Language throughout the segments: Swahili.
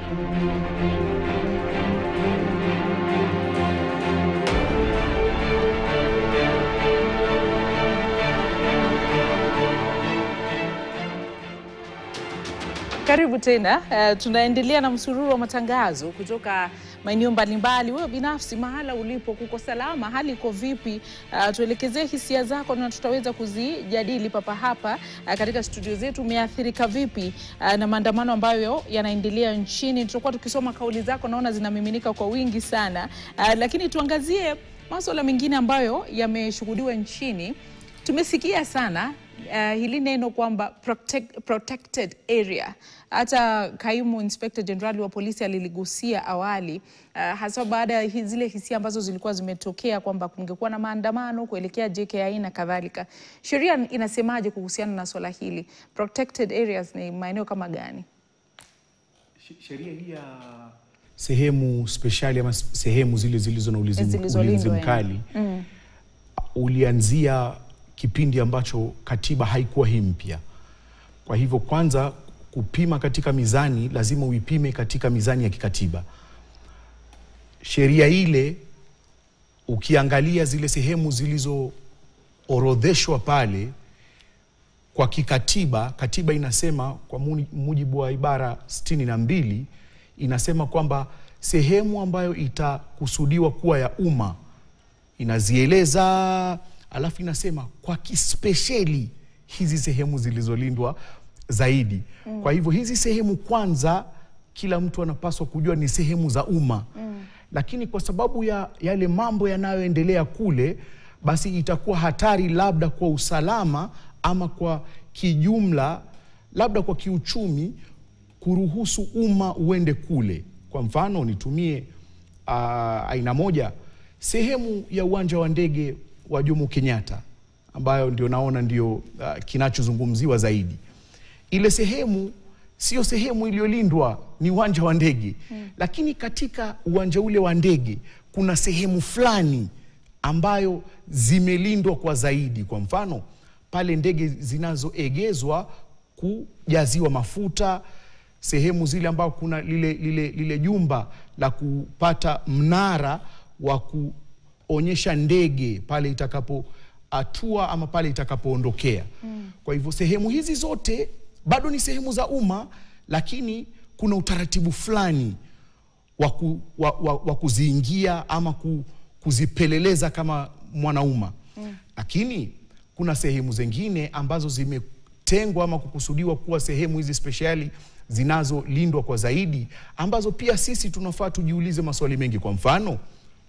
Karibu tena. Uh, tunaendelea na msururu wa matangazo kutoka maeneo mbalimbali. Wewe binafsi mahala ulipo, kuko salama? Hali iko vipi? Uh, tuelekezee hisia zako na tutaweza kuzijadili papa hapa uh, katika studio zetu. Umeathirika vipi uh, na maandamano ambayo yanaendelea nchini? Tutakuwa tukisoma kauli zako, naona zinamiminika kwa wingi sana uh, lakini tuangazie masuala mengine ambayo yameshuhudiwa nchini. Tumesikia sana uh, hili neno kwamba protect, protected area. Hata kaimu inspector general wa polisi aliligusia awali uh, hasa baada ya hi- zile hisia ambazo zilikuwa zimetokea kwamba kungekuwa na maandamano kuelekea JKI na kadhalika. Sheria inasemaje kuhusiana na swala hili? Protected areas ni maeneo kama gani? sheria hii ya sehemu speshali ama sehemu zile zilizo na ulinzi, Zilizolindwa, ulinzi yani. mkali Mm. ulianzia kipindi ambacho katiba haikuwa hii mpya. Kwa hivyo, kwanza kupima katika mizani, lazima uipime katika mizani ya kikatiba. Sheria ile ukiangalia zile sehemu zilizoorodheshwa pale kwa kikatiba, katiba inasema kwa muni- mujibu wa ibara sitini na mbili inasema kwamba sehemu ambayo itakusudiwa kuwa ya umma inazieleza, alafu inasema kwa kispesheli hizi sehemu zilizolindwa zaidi. Kwa hivyo hizi sehemu kwanza, kila mtu anapaswa kujua ni sehemu za umma lakini kwa sababu ya yale mambo yanayoendelea kule, basi itakuwa hatari labda kwa usalama ama kwa kijumla, labda kwa kiuchumi, kuruhusu umma uende kule. Kwa mfano nitumie uh, aina moja, sehemu ya uwanja wa ndege wa Jomo Kenyatta ambayo ndio naona ndio uh, kinachozungumziwa zaidi. Ile sehemu sio sehemu iliyolindwa, ni uwanja wa ndege mm. Lakini katika uwanja ule wa ndege kuna sehemu fulani ambayo zimelindwa kwa zaidi. Kwa mfano pale ndege zinazoegezwa kujaziwa mafuta, sehemu zile ambao kuna lile, lile, lile jumba la kupata mnara wa kuonyesha ndege pale itakapoatua ama pale itakapoondokea mm. Kwa hivyo sehemu hizi zote bado ni sehemu za umma, lakini kuna utaratibu fulani wa, ku, wa, wa, wa kuziingia ama ku, kuzipeleleza kama mwanaumma mm. Lakini kuna sehemu zingine ambazo zimetengwa ama kukusudiwa kuwa sehemu hizi speshali zinazolindwa kwa zaidi, ambazo pia sisi tunafaa tujiulize maswali mengi. Kwa mfano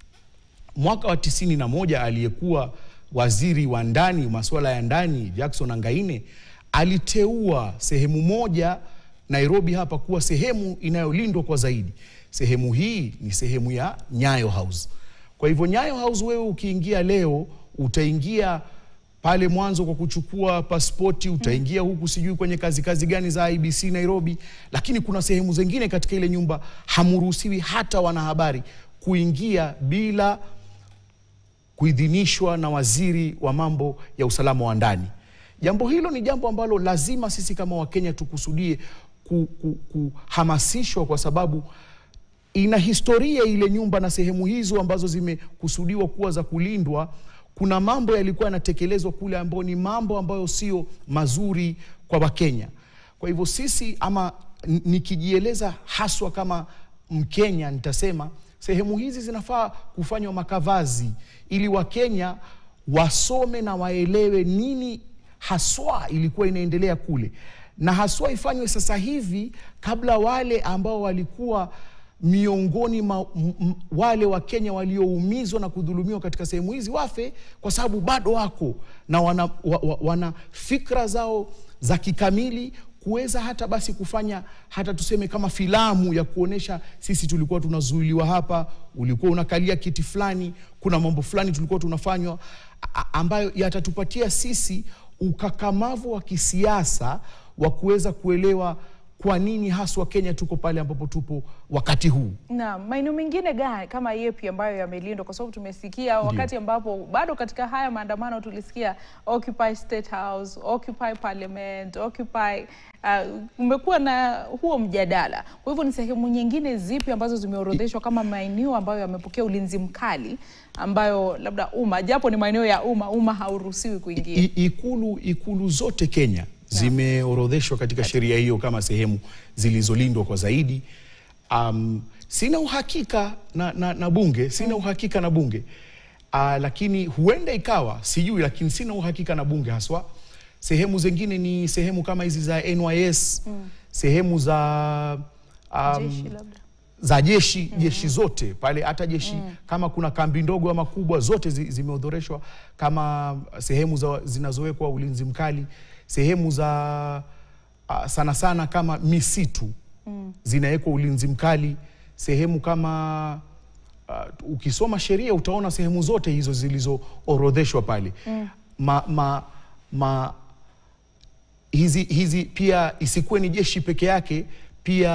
mwaka wa tisini na moja aliyekuwa waziri wa ndani masuala ya ndani Jackson Angaine aliteua sehemu moja Nairobi hapa kuwa sehemu inayolindwa kwa zaidi. Sehemu hii ni sehemu ya Nyayo House. Kwa hivyo Nyayo House, wewe ukiingia leo utaingia pale mwanzo kwa kuchukua paspoti, utaingia huku sijui kwenye kazi kazi gani za IBC Nairobi, lakini kuna sehemu zingine katika ile nyumba hamruhusiwi hata wanahabari kuingia bila kuidhinishwa na waziri wa mambo ya usalama wa ndani. Jambo hilo ni jambo ambalo lazima sisi kama Wakenya tukusudie ku- ku- kuhamasishwa kwa sababu ina historia ile nyumba na sehemu hizo ambazo zimekusudiwa kuwa za kulindwa. Kuna mambo yalikuwa yanatekelezwa kule ambayo ni mambo ambayo sio mazuri kwa Wakenya. Kwa hivyo sisi ama n- nikijieleza haswa kama Mkenya nitasema sehemu hizi zinafaa kufanywa makavazi ili Wakenya wasome na waelewe nini haswa ilikuwa inaendelea kule, na haswa ifanywe sasa hivi kabla wale ambao walikuwa miongoni mwa m- m- wale wa Kenya walioumizwa na kudhulumiwa katika sehemu hizi wafe, kwa sababu bado wako na wana, wa, wa, wana fikra zao za kikamili kuweza hata basi kufanya hata tuseme kama filamu ya kuonesha sisi tulikuwa tunazuiliwa hapa, ulikuwa unakalia kiti fulani, kuna mambo fulani tulikuwa tunafanywa a- ambayo yatatupatia sisi ukakamavu wa kisiasa wa kuweza kuelewa kwa nini haswa Kenya tuko pale ambapo tupo wakati huu. Na maeneo mengine gani kama yepi ambayo yamelindwa? Kwa sababu tumesikia wakati ambapo bado katika haya maandamano tulisikia Occupy State House, Occupy Parliament, Occupy uh, umekuwa na huo mjadala. Kwa hivyo ni sehemu nyingine zipi ambazo zimeorodheshwa kama maeneo ambayo yamepokea ulinzi mkali ambayo labda umma, japo ni maeneo ya umma, umma hauruhusiwi kuingia? I, ikulu, ikulu zote Kenya zimeorodheshwa katika sheria hiyo kama sehemu zilizolindwa kwa zaidi. Um, sina uhakika na, na, na bunge sina uhakika na bunge uh, lakini huenda ikawa sijui, lakini sina uhakika na bunge haswa. Sehemu zingine ni sehemu kama hizi za NYS sehemu za um, Jeshi labda. za jeshi jeshi zote pale, hata jeshi kama kuna kambi ndogo ama kubwa, zote zi, zimeodhoreshwa kama sehemu za, zinazowekwa ulinzi mkali, sehemu za uh, sana sana kama misitu zinawekwa ulinzi mkali, sehemu kama uh, ukisoma sheria utaona sehemu zote hizo zilizoorodheshwa pale ma, ma, ma, hizi, hizi pia isikuwe ni jeshi peke yake, pia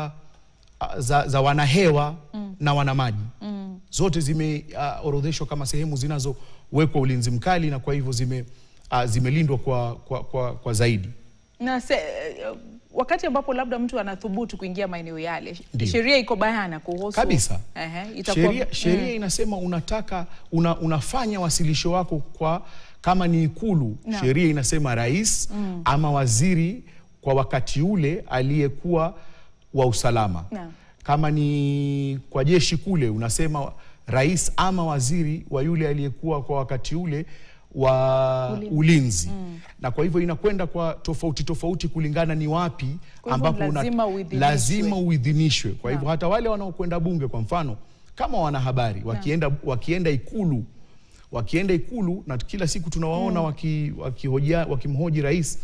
uh, za, za wanahewa na wanamaji zote zimeorodheshwa kama sehemu zinazowekwa ulinzi mkali, na kwa hivyo zime, uh, zimelindwa kwa, kwa, kwa, kwa zaidi. na se, wakati ambapo labda mtu anathubutu kuingia maeneo yale, Ndiyo. sheria iko bayana kuhusu Kabisa. Ehe, itakuwa Sheria, sheria inasema unataka una, unafanya wasilisho wako kwa kama ni Ikulu, Naam. sheria inasema rais ama waziri kwa wakati ule aliyekuwa wa usalama. Naam. Kama ni kwa jeshi kule unasema rais ama waziri wa yule aliyekuwa kwa wakati ule wa Ulinzi. ulinzi, na kwa hivyo inakwenda kwa tofauti tofauti kulingana ni wapi Kwa hivyo ambapo una- lazima uidhinishwe. lazima uidhinishwe. Kwa hivyo hata wale wanaokwenda bunge, kwa mfano kama wanahabari wakienda, wakienda Ikulu wakienda Ikulu na kila siku tunawaona waki, wakihojia- wakimhoji rais,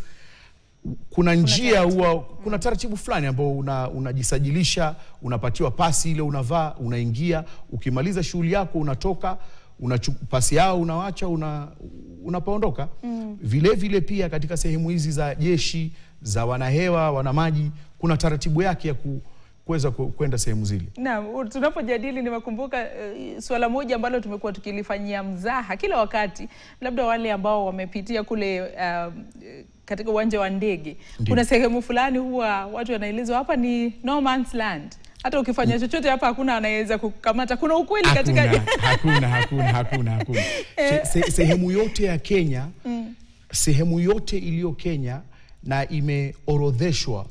kuna njia huwa kuna taratibu fulani ambao una- unajisajilisha unapatiwa pasi ile unavaa unaingia, ukimaliza shughuli yako unatoka unachu, pasi yao unawacha una, unapaondoka. Vile vile pia katika sehemu hizi za jeshi za wanahewa wanamaji kuna taratibu yake ya ku, kuweza ku- kwenda sehemu zile. Naam, tunapojadili nimekumbuka uh, suala moja ambalo tumekuwa tukilifanyia mzaha kila wakati, labda wale ambao wamepitia kule uh, katika uwanja wa ndege, Ndiyo. kuna sehemu fulani huwa watu wanaelezwa hapa ni no man's land, hata ukifanya chochote hapa hakuna anayeweza kukamata. Kuna ukweli katika Hakuna, hakuna, hakuna, hakuna, hakuna. Se, se, sehemu yote ya Kenya sehemu yote iliyo Kenya na imeorodheshwa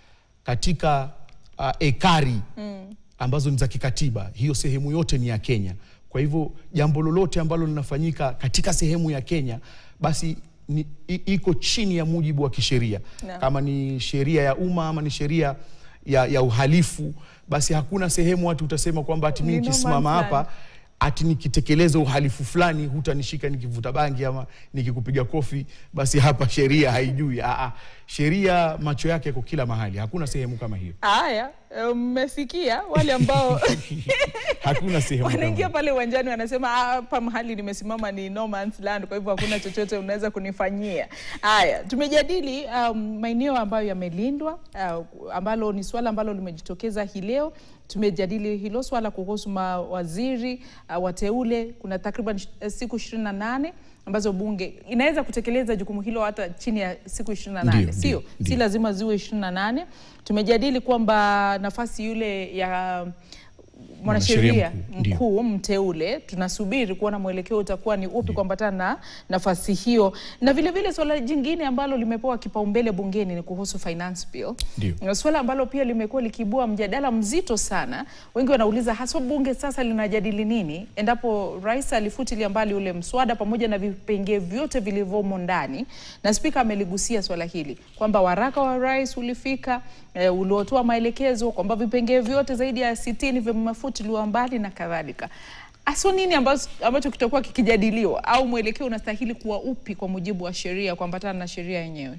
katika uh, ekari ambazo ni za kikatiba, hiyo sehemu yote ni ya Kenya. Kwa hivyo jambo lolote ambalo linafanyika katika sehemu ya Kenya basi ni, i, iko chini ya mujibu wa kisheria Naam. kama ni sheria ya umma ama ni sheria ya, ya uhalifu, basi hakuna sehemu watu utasema kwamba ati mimi Ni no nikisimama man's hapa land. ati nikitekeleza uhalifu fulani hutanishika nikivuta bangi ama nikikupiga kofi, basi hapa sheria haijui. Aa, sheria macho yake yako kila mahali, hakuna sehemu kama hiyo, haya. eh, Mmesikia wale ambao hakuna sehemu kama wanaingia hiyo. pale uwanjani wanasema "Ah, hapa mahali nimesimama ni no man's land, kwa hivyo hakuna chochote unaweza kunifanyia. Haya, tumejadili um, maeneo ambayo yamelindwa uh, ambalo ni swala ambalo limejitokeza hii leo. Tumejadili hilo swala kuhusu mawaziri uh, wateule. Kuna takriban sh- siku ishirini na nane ambazo bunge inaweza kutekeleza jukumu hilo hata chini ya siku ishirini na nane Ndio, sio? ndio, Si ndio. lazima ziwe ishirini na nane. Tumejadili kwamba nafasi yule ya mwanasheria Mwanasheria mkuu, ndio. mkuu mteule, tunasubiri kuona mwelekeo utakuwa ni upi kuambatana na nafasi hiyo, na vile vile swala jingine ambalo limepewa kipaumbele bungeni ni kuhusu finance bill, Ndio. Na swala ambalo pia limekuwa likiibua mjadala mzito sana. Wengi wanauliza haswa bunge sasa linajadili nini endapo rais alifutilia mbali ule mswada pamoja na vipengee vyote vilivyomo ndani, na spika ameligusia swala hili kwamba waraka wa rais ulifika e, uliotoa maelekezo kwamba vipengee vyote zaidi ya sitini vimefutiliwa mbali na kadhalika. Aso nini ambacho, ambacho kitakuwa kikijadiliwa au mwelekeo unastahili kuwa upi kwa mujibu wa sheria kuambatana na sheria yenyewe?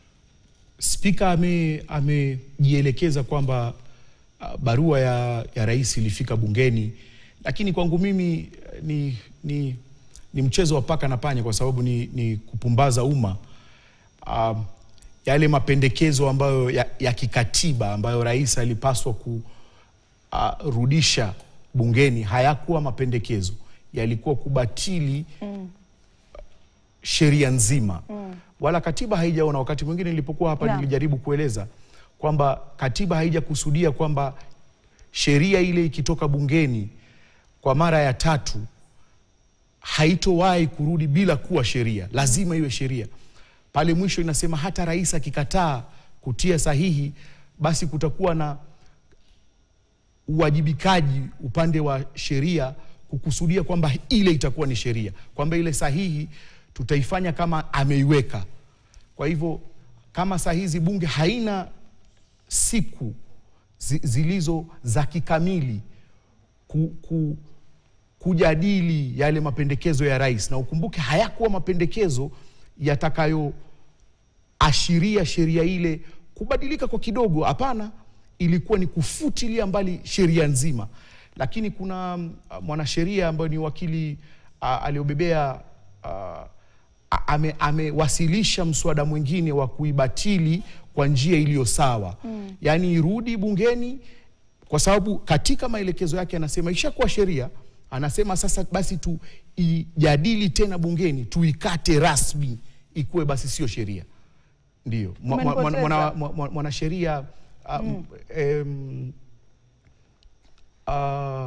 Spika ame- amejielekeza kwamba uh, barua ya, ya rais ilifika bungeni, lakini kwangu mimi eh, ni, ni, ni mchezo wa paka na panya kwa sababu ni, ni kupumbaza umma. Um, yale mapendekezo ambayo ya, ya kikatiba ambayo rais alipaswa kurudisha bungeni hayakuwa mapendekezo, yalikuwa kubatili sheria nzima wala katiba haijaona. Wakati mwingine nilipokuwa hapa Naam. nilijaribu kueleza kwamba katiba haijakusudia kwamba sheria ile ikitoka bungeni kwa mara ya tatu haitowahi kurudi bila kuwa sheria, lazima iwe sheria. Pale mwisho inasema hata rais akikataa kutia sahihi, basi kutakuwa na uwajibikaji upande wa sheria kukusudia kwamba ile itakuwa ni sheria, kwamba ile sahihi tutaifanya kama ameiweka. Kwa hivyo kama saa hizi bunge haina siku zi- zilizo za kikamili ku, ku, kujadili yale mapendekezo ya rais, na ukumbuke hayakuwa mapendekezo yatakayoashiria sheria ile kubadilika kwa kidogo. Hapana, ilikuwa ni kufutilia mbali sheria nzima. Lakini kuna mm, mwanasheria ambaye ni wakili ah, aliobebea ah, a- ame- amewasilisha mswada mwingine wa kuibatili kwa njia iliyo sawa mm. Yaani irudi bungeni kwa sababu katika maelekezo yake anasema ishakuwa sheria, anasema sasa basi tuijadili tena bungeni, tuikate rasmi, ikuwe basi sio sheria. Ndio Mwa- mwa- mwa- Umenipoteza. mwana- mwa- mwa- mwanasheria um, em, ah,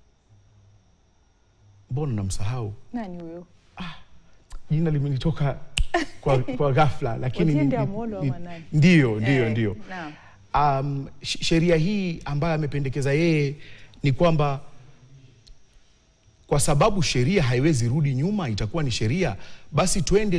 mbona namsahau Nani huyo? jina limenitoka kwa, kwa ghafla lakini ni- Otiende ni- Amolo ni- ama nani? ndio ndio Eh, ndio naam. um, sh- sheria hii ambayo amependekeza yeye ni kwamba kwa sababu sheria haiwezi rudi nyuma, itakuwa ni sheria, basi tuende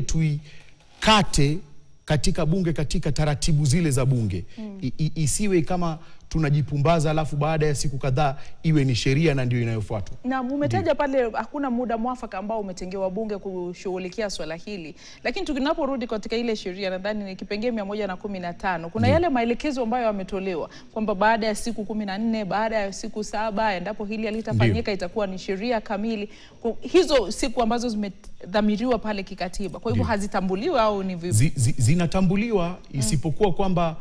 tuikate katika bunge katika taratibu zile za bunge I, i, isiwe kama tunajipumbaza alafu baada ya siku kadhaa iwe ni sheria na ndio inayofuatwa. Na umetaja pale hakuna muda mwafaka ambao umetengewa bunge kushughulikia swala hili, lakini tunaporudi katika ile sheria, nadhani ni kipengee mia moja na kumi na tano kuna yale maelekezo ambayo yametolewa kwamba baada ya siku kumi na nne baada ya siku saba endapo hili halitafanyika itakuwa ni sheria kamili. Kwa hizo siku ambazo zimedhamiriwa pale kikatiba, kwa hivyo Ndio. hazitambuliwi au ni vipi? zi, zi, zinatambuliwa isipokuwa kwamba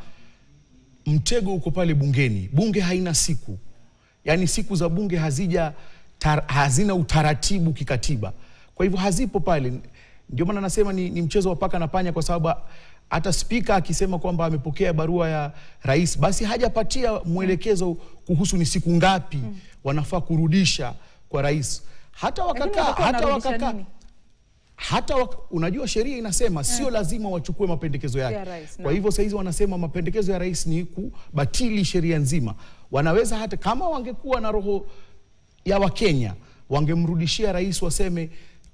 mtego uko pale bungeni. Bunge haina siku, yaani siku za bunge hazija tar, hazina utaratibu kikatiba, kwa hivyo hazipo pale. Ndio maana nasema ni, ni mchezo wa paka na panya, kwa sababu hata spika akisema kwamba amepokea barua ya rais, basi hajapatia mwelekezo kuhusu ni siku ngapi wanafaa kurudisha kwa rais. Hata Lakini wakakaa watakuwa hata wanarudisha wakakaa nini? hata wak unajua sheria inasema sio lazima wachukue mapendekezo yake. Ya rais, Kwa naam. hivyo sahizi wanasema mapendekezo ya rais ni kubatili sheria nzima. Wanaweza hata kama wangekuwa na roho ya Wakenya wangemrudishia rais, waseme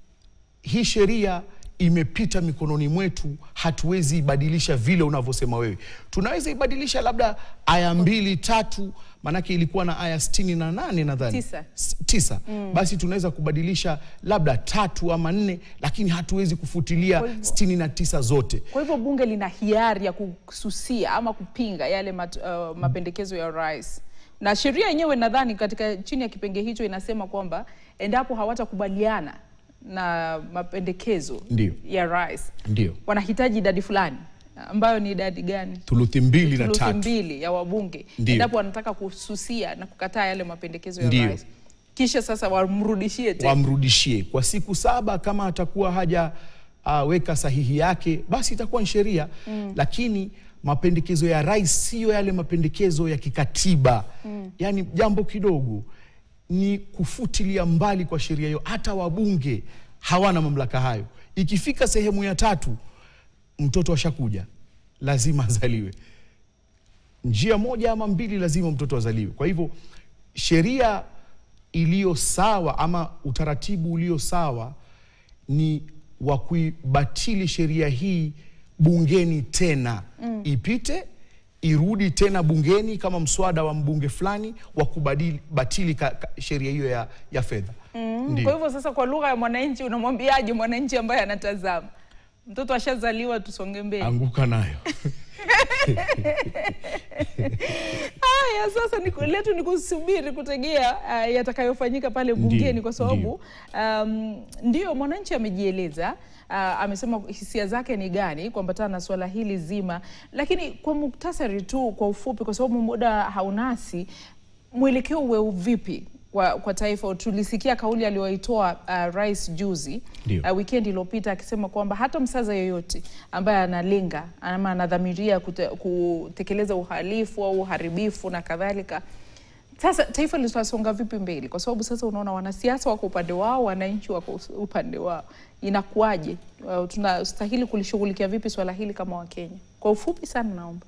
hii sheria imepita mikononi mwetu, hatuwezi ibadilisha vile unavyosema wewe. Tunaweza ibadilisha labda aya mbili tatu, maanake ilikuwa na aya sitini na nane nadhani Tisa. S- tisa. Basi tunaweza kubadilisha labda tatu ama nne, lakini hatuwezi kufutilia Kwa hivyo- sitini na tisa zote. Kwa hivyo bunge lina hiari ya kususia ama kupinga yale mat, uh, mapendekezo ya rais, na sheria yenyewe nadhani katika chini ya kipenge hicho inasema kwamba endapo hawatakubaliana na mapendekezo Ndio. ya rais Ndio wanahitaji idadi fulani ambayo ni idadi gani? thuluthi mbili na Thuluthi tatu. mbili ya wabunge Ndio. endapo wanataka kususia na kukataa yale mapendekezo ya Ndio. rais, kisha sasa wamrudishie tena. wamrudishie kwa siku saba. Kama atakuwa haja uh, weka sahihi yake, basi itakuwa ni sheria lakini mapendekezo ya rais siyo yale mapendekezo ya kikatiba yaani jambo kidogo ni kufutilia mbali kwa sheria hiyo. Hata wabunge hawana mamlaka hayo. Ikifika sehemu ya tatu, mtoto ashakuja, lazima azaliwe njia moja ama mbili, lazima mtoto azaliwe. Kwa hivyo sheria iliyo sawa ama utaratibu ulio sawa ni wa kuibatili sheria hii bungeni tena ipite irudi tena bungeni kama mswada wa mbunge fulani wa kubadili batili ka- ka- sheria hiyo ya, ya fedha Ndio. Kwa hivyo sasa, kwa lugha ya mwananchi, unamwambiaje mwananchi ambaye anatazama mtoto ashazaliwa, tusonge mbele? anguka nayo Haya, sasa ni letu ni kusubiri kutegea uh, yatakayofanyika pale bungeni Ndiyo, kwa sababu um, ndio mwananchi amejieleza uh, amesema hisia zake ni gani kuambatana na suala hili zima, lakini kwa muktasari tu, kwa ufupi, kwa sababu muda haunasi, mwelekeo uwe vipi kwa, kwa taifa? Tulisikia kauli aliyoitoa uh, rais juzi Ndio. uh, weekend iliyopita akisema kwamba hata msaza yoyote ambaye analenga ama anadhamiria kute, kutekeleza uhalifu au uharibifu na kadhalika sasa taifa litasonga vipi mbele? Kwa sababu sasa unaona wanasiasa wako upande wao, wananchi wako upande wao, inakuwaje? Uh, tunastahili kulishughulikia vipi swala hili kama Wakenya? Kwa ufupi sana, naomba.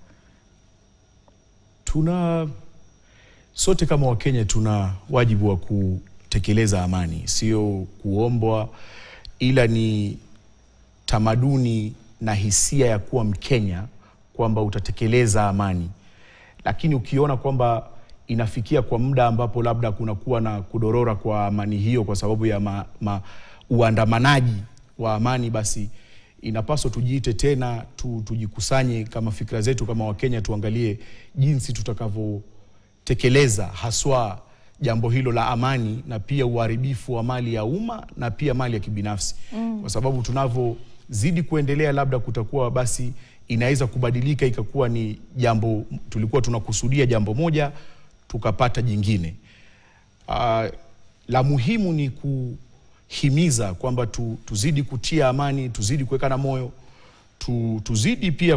Tuna sote kama Wakenya tuna wajibu wa kutekeleza amani, sio kuombwa, ila ni tamaduni na hisia ya kuwa Mkenya kwamba utatekeleza amani, lakini ukiona kwamba inafikia kwa muda ambapo labda kunakuwa na kudorora kwa amani hiyo kwa sababu ya ma, ma, uandamanaji wa amani, basi inapaswa tujiite tena tu, tujikusanye kama fikra zetu kama Wakenya, tuangalie jinsi tutakavyotekeleza haswa jambo hilo la amani na pia uharibifu wa mali ya umma na pia mali ya kibinafsi mm. kwa sababu tunavyozidi kuendelea, labda kutakuwa basi inaweza kubadilika ikakuwa ni jambo tulikuwa tunakusudia jambo moja tukapata jingine. Uh, la muhimu ni kuhimiza kwamba tu, tuzidi kutia amani, tuzidi kuwekana moyo tu, tuzidi pia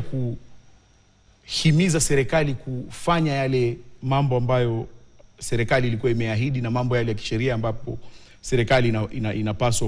kuhimiza serikali kufanya yale mambo ambayo serikali ilikuwa imeahidi na mambo yale ya kisheria ambapo serikali ina, ina, inapaswa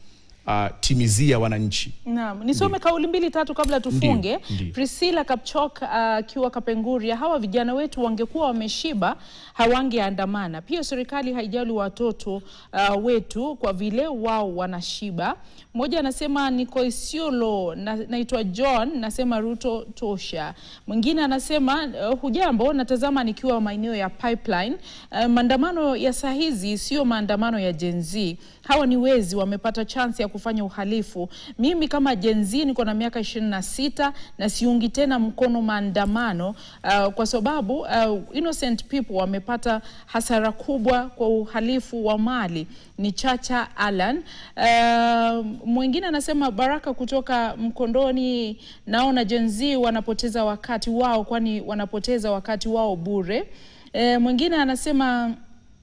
kutimizia uh, wananchi. Naam, nisome kauli mbili tatu kabla tufunge. Ndiyo, ndiyo. Priscilla Kapchok akiwa uh, Kapenguria, hawa vijana wetu wangekuwa wameshiba hawangeandamana. Pia serikali haijali watoto uh, wetu kwa vile wao wanashiba. Mmoja anasema niko Isiolo, na, naitwa John, nasema Ruto tosha. Mwingine anasema uh, hujambo, natazama nikiwa maeneo ya Pipeline. Uh, maandamano ya saa hizi sio maandamano ya Gen Z. Hawa ni wezi, wamepata chance ya kufanya uhalifu. Mimi kama Gen Z niko na miaka ishirini na sita na siungi tena mkono maandamano uh, kwa sababu uh, innocent people wamepata hasara kubwa kwa uhalifu wa mali. Ni Chacha Alan. Uh, mwingine anasema Baraka kutoka Mkondoni, naona Gen Z wanapoteza wakati wao, kwani wanapoteza wakati wao bure. Uh, mwingine anasema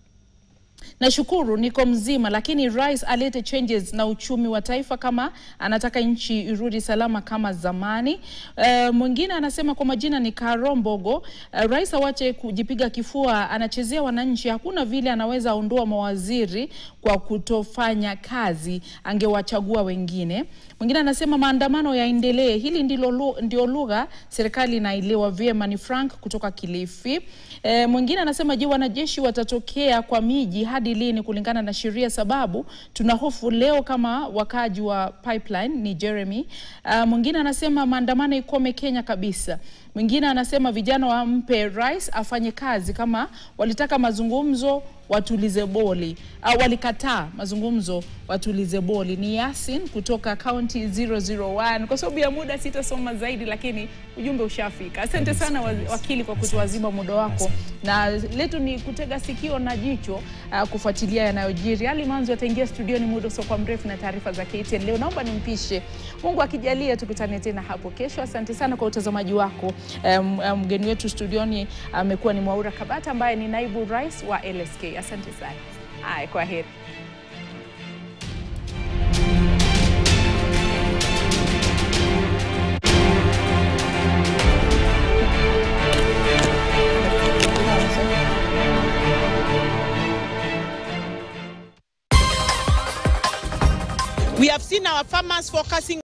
Nashukuru niko mzima, lakini rais alete changes na uchumi wa taifa kama anataka nchi irudi salama kama zamani. Uh, mwingine anasema kwa majina ni Karombogo. Uh, rais awache kujipiga kifua, anachezea wananchi. Hakuna vile anaweza ondoa mawaziri kwa kutofanya kazi, angewachagua wengine. Mwingine anasema maandamano yaendelee, hili ndilo lu, ndio lugha serikali inaelewa vyema. Ni Frank kutoka Kilifi. E, mwingine anasema je, wanajeshi watatokea kwa miji hadi lini kulingana na sheria? Sababu tuna hofu leo kama wakaaji wa Pipeline. Ni Jeremy. Uh, mwingine anasema maandamano ikome Kenya kabisa. Mwingine anasema vijana wampe rais afanye kazi, kama walitaka mazungumzo watulize boli au walikataa mazungumzo watulize boli. Ni Yasin kutoka county 001. Kwa sababu ya muda sitasoma zaidi, lakini ujumbe ushafika. Asante sana wa- wakili kwa kutuazima muda wako, na letu ni kutega sikio na jicho uh, kufuatilia yanayojiri. Ali Manzo ataingia studioni muda usiokuwa mrefu na taarifa za KTN leo. Naomba nimpishe, Mungu akijalia, tukutane tena hapo kesho. Asante sana kwa utazamaji wako. Um, um, mgeni wetu studioni amekuwa ni Mwaura Kabata ambaye ni naibu rais wa LSK. Asante sana. Haya, kwa heri. We have seen our farmers focusing